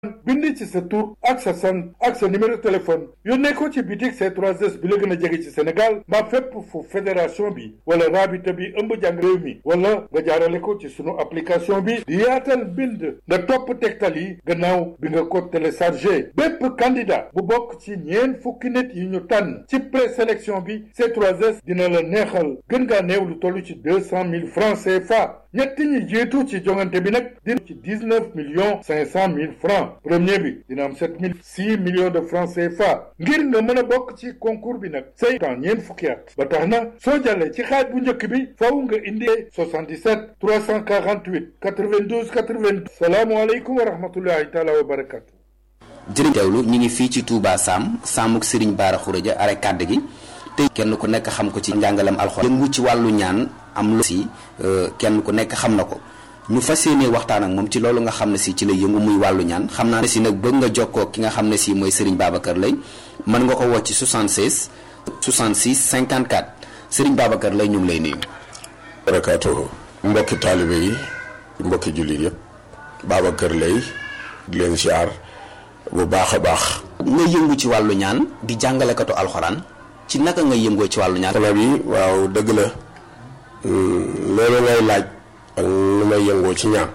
bind ci sa tur ak sa sant ak sa numéro téléphone yónnee ko ci bitik C3S bi la gën a jege ci Sénégal mbaa fépp fu fédération bi wala rabita bi ëmb jàng réew mi wala nga jaarale ko ci sunu application bi di yaatal bind nga topp tegtal yi gannaaw bi nga ko téléchargé bépp candidat bu bokk ci ñeen fukki nit yi ñu tànn ci présélection bi C3S dina la neexal gën ngaa néew lu toll ci deux cent mille francs CFA ñetti ñi jiitu ci jongante bi nag dina ci dix neuf millions cinq cent mille francs premier bi dina am sept mille six millions de francs CFA ngir nga mën a bokk ci concours bi nag say temps ñeent fukki at ba tax na soo jàllee ci xaaj bu njëkk bi faw nga indi 77 348 92 92 salaamualeykum wa rahmatullahi taala wa barakatu jërëjëf teewlu ñu ngi fii ci Touba Sam Samuk Serigne Bara Khourédia are kàdd gi te kenn ku nekk xam ko ci njàngalam alxuraan yëngu ci wàllu ñaan am lu si kenn ku nekk xam na ko ñu fas yéenee waxtaan ak moom ci loolu nga xam ne si ci la yëngu muy wàllu ñaan xam naa ne si nag bëgg nga jokkoo ki nga xam ne si mooy Serigne Babacar Lay mën nga ko woo ci 76 66 54 Serigne Babacar Lay ñu ngi lay nuyu. barakaatuhu mbokki taalibe yi mbokki jullit yëpp Babacar Lay di leen siyaar bu baax a baax. nga yëngu ci wàllu ñaan di jàngalekatu alxuraan ci naka nga yëngoo ci wàllu ñaan. xanaa bi waaw dëgg la loolu ngay laaj ak nu may yëngoo ci ñaan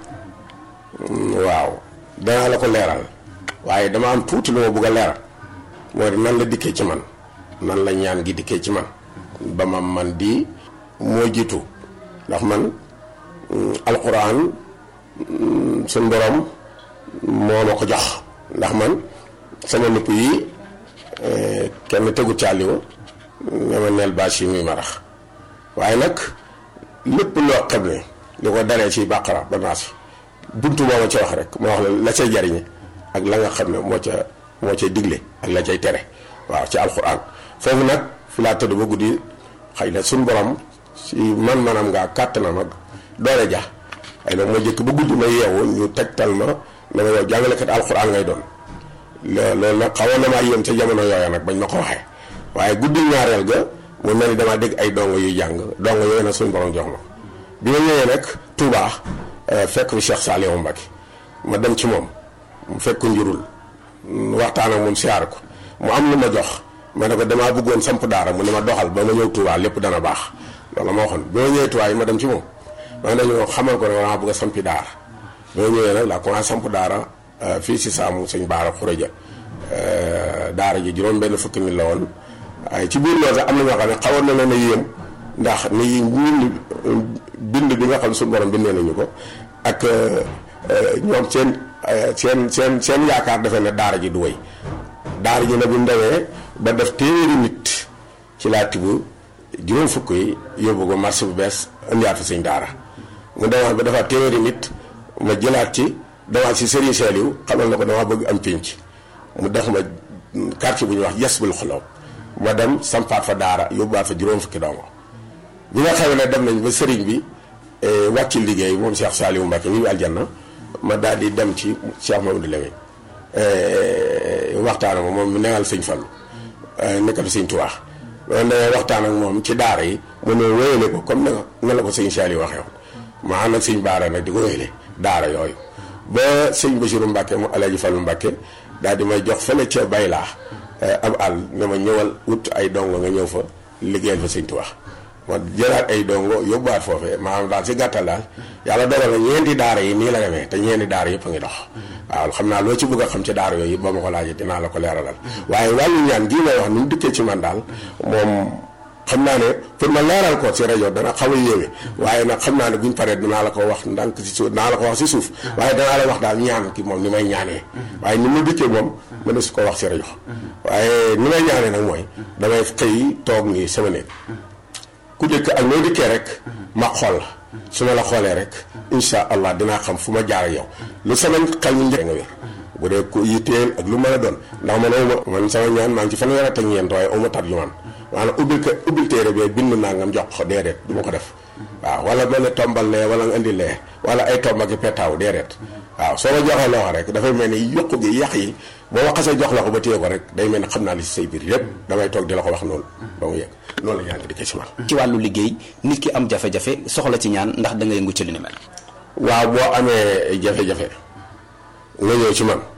waaw danaa la ko leeral waaye dama am tuuti lu ma bëgg a leeral moo di nan la dikkee ci man nan la ñaan gi dikkee ci man ba ma man di moo jiitu ndax man alxuraan suñ borom moo ma ko jox ndax man sama nupp yi kenn tegu caaliwu nga ma neel bâche yi muy marax waaye nag lépp loo xam ne li ko daree ci bàqara ba naas buntu moo ma ci wax rek moo wax la la cay jariñe ak la nga xam ne moo ca moo cay digle ak la cay tere waaw ci alxuraan foofu nag fi laa tëdd ba guddi xëy na suñ borom si man manam ngaa kàttanam ak doole ja xëy na moo jëkk ba guddi ma yeewu ñu tegtal ma ne ma yow jàngalekat alxuraan ngay doon loolu nag xawoon na maa yéem ca jamono yooya nag bañ ma ko waxee waaye guddi ñaareel ga mu mel ni damaa dégg ay dongo yuy jàng dongo yooyu nag suñu borom jox ma bi ma ñëwee nag Touba fekk fi Cheikh Saliou Mbacké ma dem ci moom mu fekk ko njurul waxtaan ak moom siyaar ko mu am lu ma jox ma ne ko damaa bëggoon samp daara mu ne ma doxal ba ma ñëw Touba lépp dana baax loolu ma waxoon bi ma ñëwee Touba yi ma dem ci moom ma ne ñu xamal ko ne damaa bëgg a sampi daara bi ma ñëwee nag laa commencé samp daara fii si saamu sëñ Bara Khourédia daara ji juróom benn fukki nit la woon waaye ci biir loolu sax am na ñoo xam ne xawoon na leen a yéem ndax ni ñun bind bi nga xam suñu borom bindee nañu ko ak ñoom seen seen seen seen yaakaar defe ne daara ji du wéy daara ji nag bu ñu demee ba def téeméeri nit ci laa tibb juróom fukk yi yóbbu ko marché bu bees indiwaat fa sëñ daara mu demaat ba defaat téeméeri nit ma jëlaat ci demaat si Serigne Saliou xamal na ko dama bëgg am pénc mu def ma quartier bu ñuy wax Yasbul Xuloob ma dem sampaat fa daara yóbbuwaat fa juróom fukki dongo bi nga xam ne dem nañ ba sëriñ bi wàcc liggéey moom Cheikh Saliou Mbacké ñu ngi aljanna ma daal di dem ci Cheikh Mamadou Lamine waxtaan ak moom mu newal sëñ Fallu nekkal sëñ Tuubaa loolu da waxtaan ak moom ci daara yi mu ne wéyale ko comme na la ko sëñ Saliou waxee woon ma ànd ak sëñ Baara nag di ko wéyale daara yooyu ba sëñ Bassirou Mbacké mu Alaaji Fallu Mbacké daal di may jox fële ca baylaa am àll ne ma ñëwal wut ay dongo nga ñëw fa liggéeyal fa sëñ Tuubaa ma jëlaat ay dongo yóbbuwaat foofee maanaam daal si gàttal daal yàlla dogal na ñeenti daara yi nii la demee te ñeenti daara yëpp a ngi dox waaw xam naa loo ci bëgg a xam ci daara yooyu ba ma ko laajee dinaa la ko leeralal waaye wàllu ñaan gii may wax ni mu dikkee ci man daal moom xam naa ne pour ma leeral ko ci rajo dana xaw a yéeme waaye nag xam naa ne buñ paree dinaa la ko wax ndànk si suuf dinaa la ko wax si suuf waaye danaa la wax daal ñaan ki moom ni may ñaanee waaye ni mu dikkee moom mën na su ko wax si rajo waaye ni may ñaanee nag mooy damay xëy toog nii sama néeg ku jëkk ak noo dikkee rek ma xool la su ma la xoolee rek insha allah dinaa xam fu ma jaar ak yow lu sama xel ñu njëkk nga wér bu dee ku yitteel ak lu mën a doon ndax man awma man sama ñaan maa ngi ci fanweer ak ñeent waaye awma tarjumaan maanaam ubbil ko ubbil téere bee bind naa ngam jox ko déedéet du ma ko def waaw wala mel ne tombal lee wala nga indi lee wala ay tomb ak i petaaw déedéet waaw soo ma joxee loo rek dafay mel ni yokku gi yàq yi boo ma xasee jox la ko ba téye ko rek day mel ni xam naa li si say biir yépp damay toog di la ko wax noonu ba mu yegg noonu la ñaan ngi di ko ci man ci wàllu liggéey nit ki am jafe-jafe soxla ci ñaan ndax da nga yëngu ci li ni mel. waaw boo amee jafe-jafe nga ñëw ci man